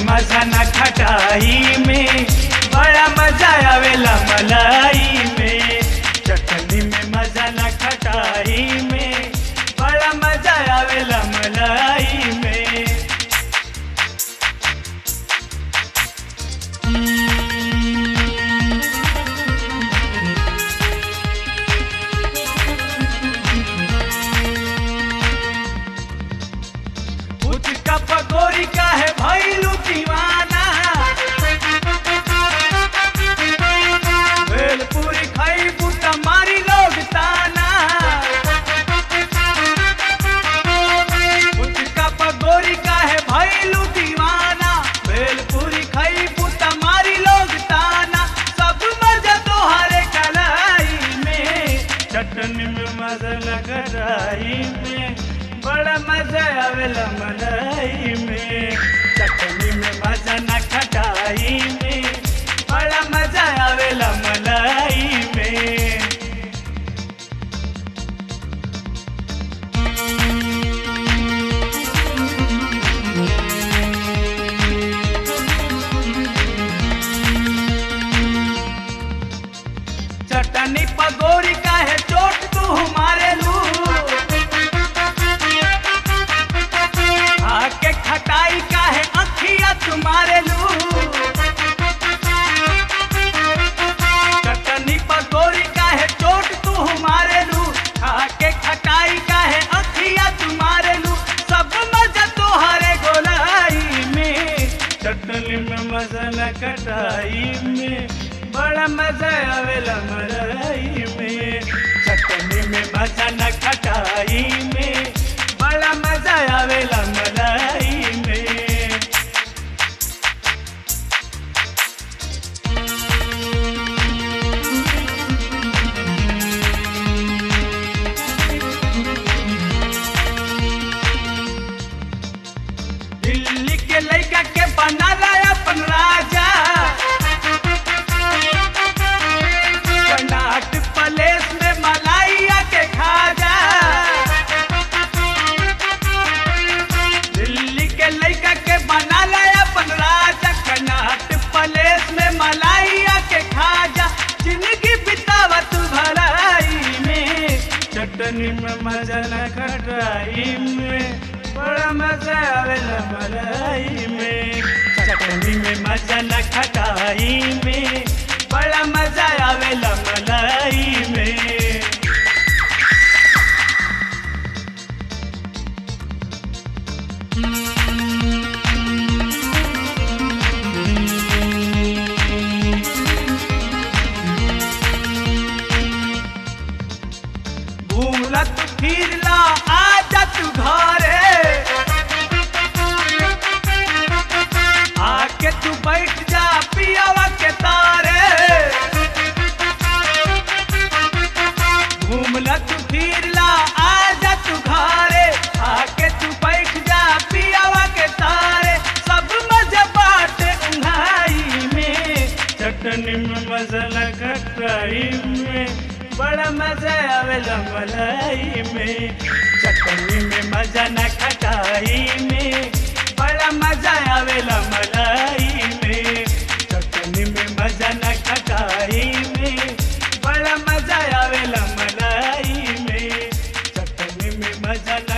मजा न खटाई में बड़ा मजा आवेला मलाई में चटनी में मजा न खटाई में बड़ा मजा आवेला मलाई में उसका पकौड़ी का है भैलू दीवाना भेलपुरी खाई बुटा मारी लोग ताना उसका पकौड़ी का है भैलू दीवाना भेलपुरी खाई बुटा मारी लोग ताना सब मजा तोहरे कलाई में चटनी में मजा लगराई में बड़ा मजा आवेला मलाई में चटनी में मजा न खटाई में बड़ा मजा आवेला मलाई में चटनी पगोरी का है चोट तू हमारे लू आके खटाई का है अखिया तुम्हारे लू चटनी पगोरी का है चोट तू हमारे लू आके खटाई का है अखिया तुम्हारे लू सब मजा तोहरे गोलाई में चटनी में मजा न कटाई में बड़ा मजा आवेला मलाई में चटनी में मजा न खटाई में बड़ा मजा आवेला मलाई में दिल्ली के लड़का के बनाला अपन राजा कर्नाटक प्लेस में मलाइया के खाजा दिल्ली के लड़का के बनाला अपन राजा कर्नाटक प्लेस में मलाइया के खाजा जिंदगी बितावत भलाई में चटनी में मजा न खटाई में बड़ा मजा आवेला मलाई में चटनी में मजा न खटाई में बड़ा मजा आवेला मलाई में भूलत फिरला आजा तू घरे आके तू बैठ जा पियावा के तारे घूमला तू फिरला आजा तू घरे आके तू बैठ जा पियावा के तारे सब मजा बाटे उन्हाई में चटनी में मसाला खटाई में बड़ा मजा आवेला मलाई में चटनी में मजा न खटाई में बड़ा मजा आवेला मलाई में चटनी में मजा न खटाई में बड़ा मजा आवेला मलाई में चटनी में मजा न